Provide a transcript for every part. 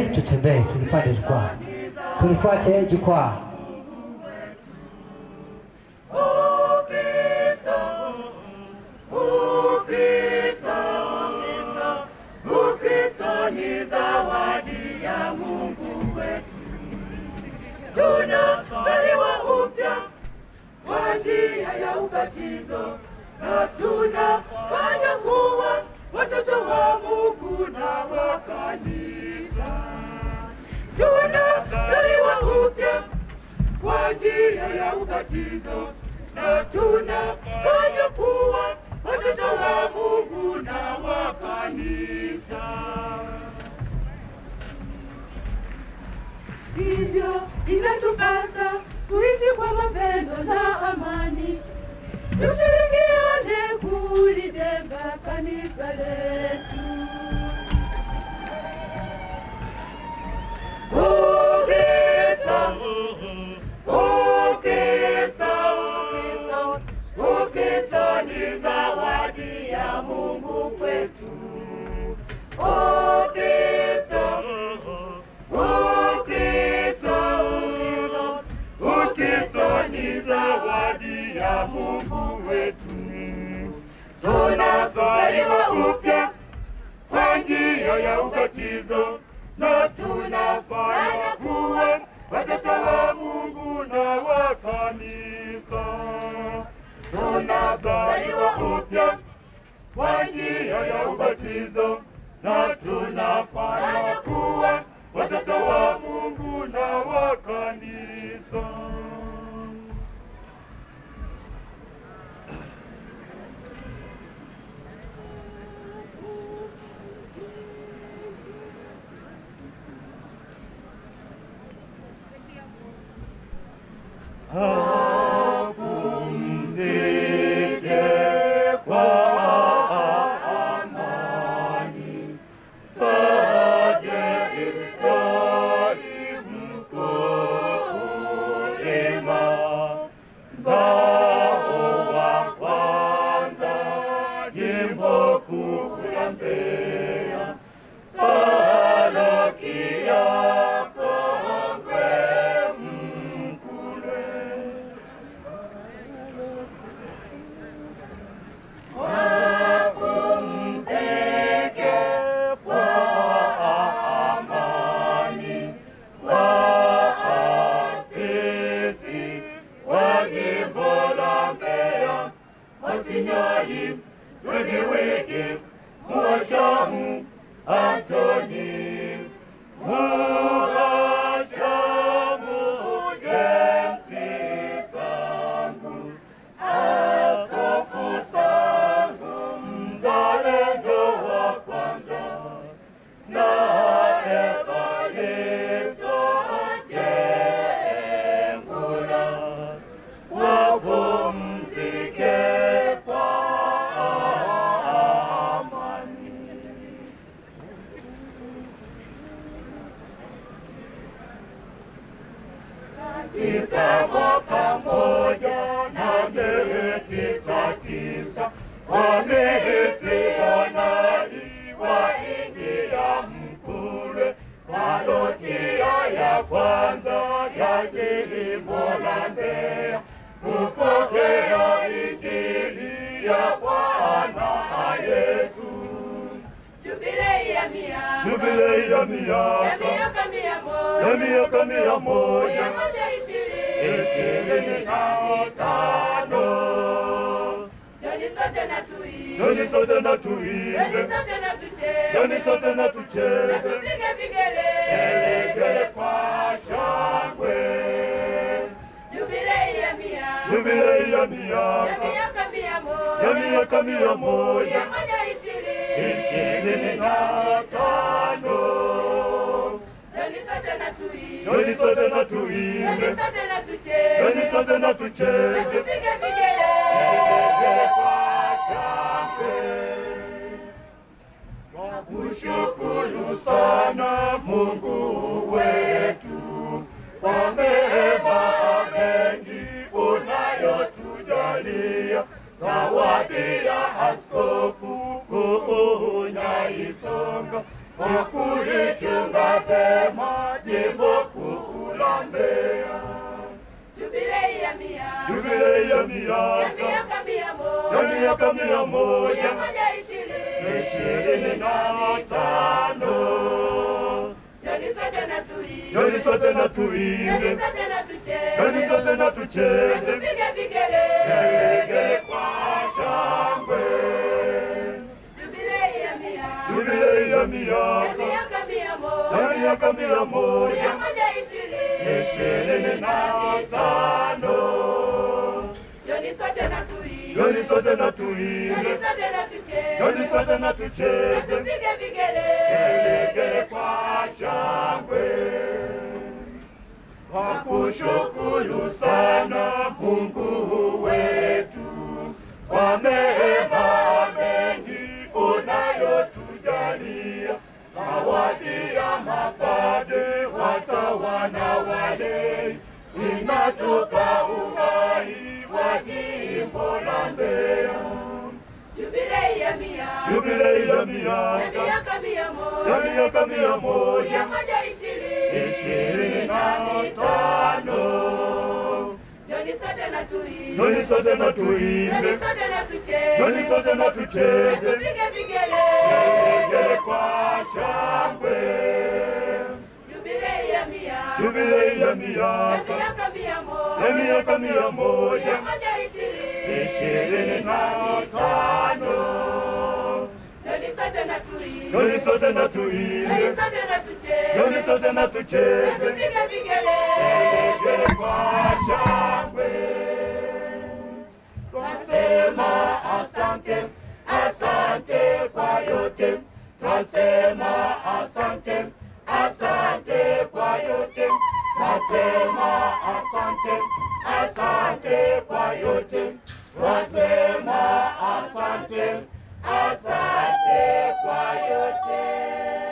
tutembee, tulipande jukwaa, tulifuate jukwaa. Ukristo, Ukristo, Ukristo ni zawadi ya Mungu wetu. Tunazaliwa upya kwa njia ya ubatizo na tunafanya kuwa watoto wa Mungu na wa kanisa. Tunazaliwa upya kwa njia ya ubatizo na tunafanya kuwa watoto wa Mungu na wa kanisa. Hivyo inatupasa kuishi kwa mapendo na amani, tushirikiane kulijenga kanisa letu. Ukristo, Ukristo, Ukristo, Ukristo ni zawadi ya Mungu kwetu. Ukristo, Ukristo, Ukristo, Ukristo ni zawadi ya Mungu wetu. Tunazaliwa upya kwa njia ya ubatizo na tunafanya kuwa watoto wa Mungu na wa kanisa. Tunazaliwa upya kwa njia ya ubatizo na tunafanya kuwa watoto wa Mungu na wa kanisa. Apumzike kwa amani, Padre Iskari mkulima, mzao wa kwanza, jimbo kuu la Mbeya, parokia Kongwe Mkule. Wapumzike kwa amani, waasisi wa jimbo la Mbeya, Masinyali, Ludiwiki, Mwashamu, Antoni, Murashamu, Jemsi Sangu, Askofu Sangu, mzalendo wa kwanza, na Evaristo Jengula, wapumzike kwa amani. katika mwaka mmoja na miezi tisa tisa wamisionari waingia Mkule, parokia ya kwanza ya jimbo la Mbeya kupokea injili ya Bwana Yesu. Jubilei ya mia Jubilei ya ya miaka miaka mia ya moja miaka mia mia moja moja ishirini ishirini na tano. Joni sote na tuimbe Joni sote na Joni tuimbe, sote na tucheze joni sote na tucheze, Tupige vigele gelegele kwa shangwe. Jubilei ya mia Jubilei ya ya miaka miaka mia ya moja miaka mia mia moja moja ishirini ishirini na tano. Joni sote na tuimbe Joni sote na Joni tuimbe, sote na joni tucheze sote na tucheze, Tupige vigele gelegele kwa shangwe. Kushukuru sana Mungu wetu kwa mema mengi unayotujalia, zawadi ya askofu Kuunya Isonga kwa kulichunga vyema mia. jubilei ya Ya miaka miaka mia ya moja. miaka mia Mia moja moja ishirini. ishirini na mitano. Joni sote na tuimbe. Joni sote na Joni tuimbe, sote na tucheze. joni sote na tucheze, Tupige vigele. gelegele kwa shangwe. Jubilei ya miaka. Jubilei ya Ya miaka miaka mia moja. ya miaka mia Mia moja moja ishirini. ishirini na tano. Joni sote na tuimbe. Joni sote na Joni tuimbe, sote na tucheze. joni sote na tucheze, Tupige vigele. gelegele kwa shangwe. Wakushukuru sana Mungu wetu kwa mema mengi unayotujalia, zawadi ya mapade watawana wale inatupa uhai wa jimbo la Mbeya. Jubilei ya miaka. Jubilei ya Ya miaka miaka mia moja. ya miaka mia Mia moja moja ishirini. ishirini na tano. Joni sote na tuimbe. Joni sote na Joni tuimbe, sote na tucheze. joni sote na tucheze, Tupige vigele. gelegele kwa shangwe. Jubilei ya miaka. Jubilei ya Ya miaka miaka mia moja. ya miaka mia moja Mia moja ishirini. ishirini na tano. Joni sote na tuimbe. Joni sote na Joni tuimbe, sote na tucheze. joni sote na tucheze, Tupige vigele. gelegele kwa shangwe. Twasema asante, asante kwa yote. Twasema asante, asante kwa yote. Twasema asante, asante kwa yote. Twasema asante, asante kwa yote.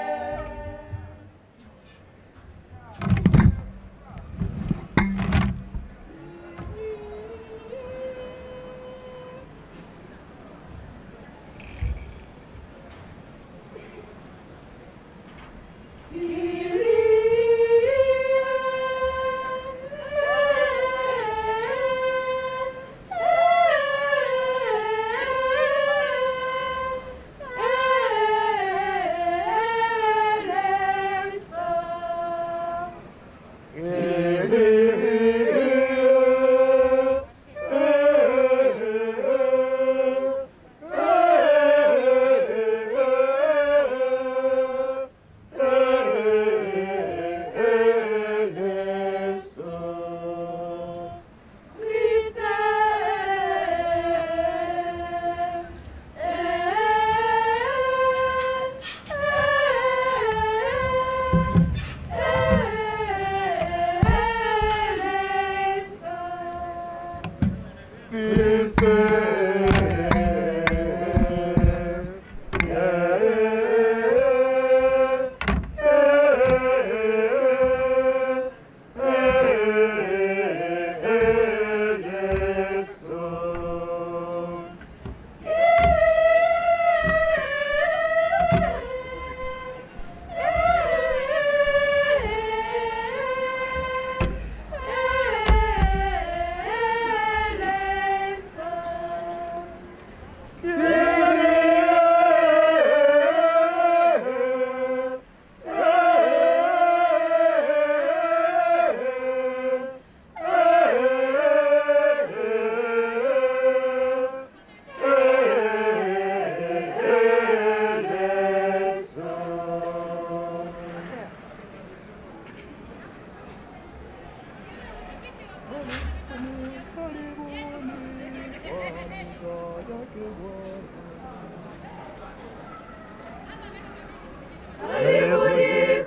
Karibuni,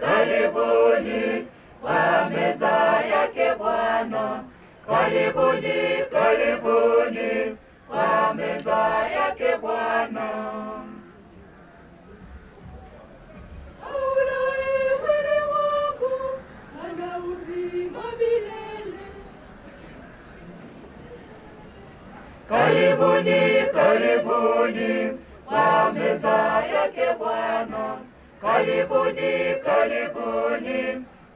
karibuni kwa meza yake Bwana. Karibuni, karibuni kwa meza yake Bwana. Aulaye mwili wangu ana uzima milele. Karibuni, karibuni kwa meza yake Bwana. Karibuni, karibuni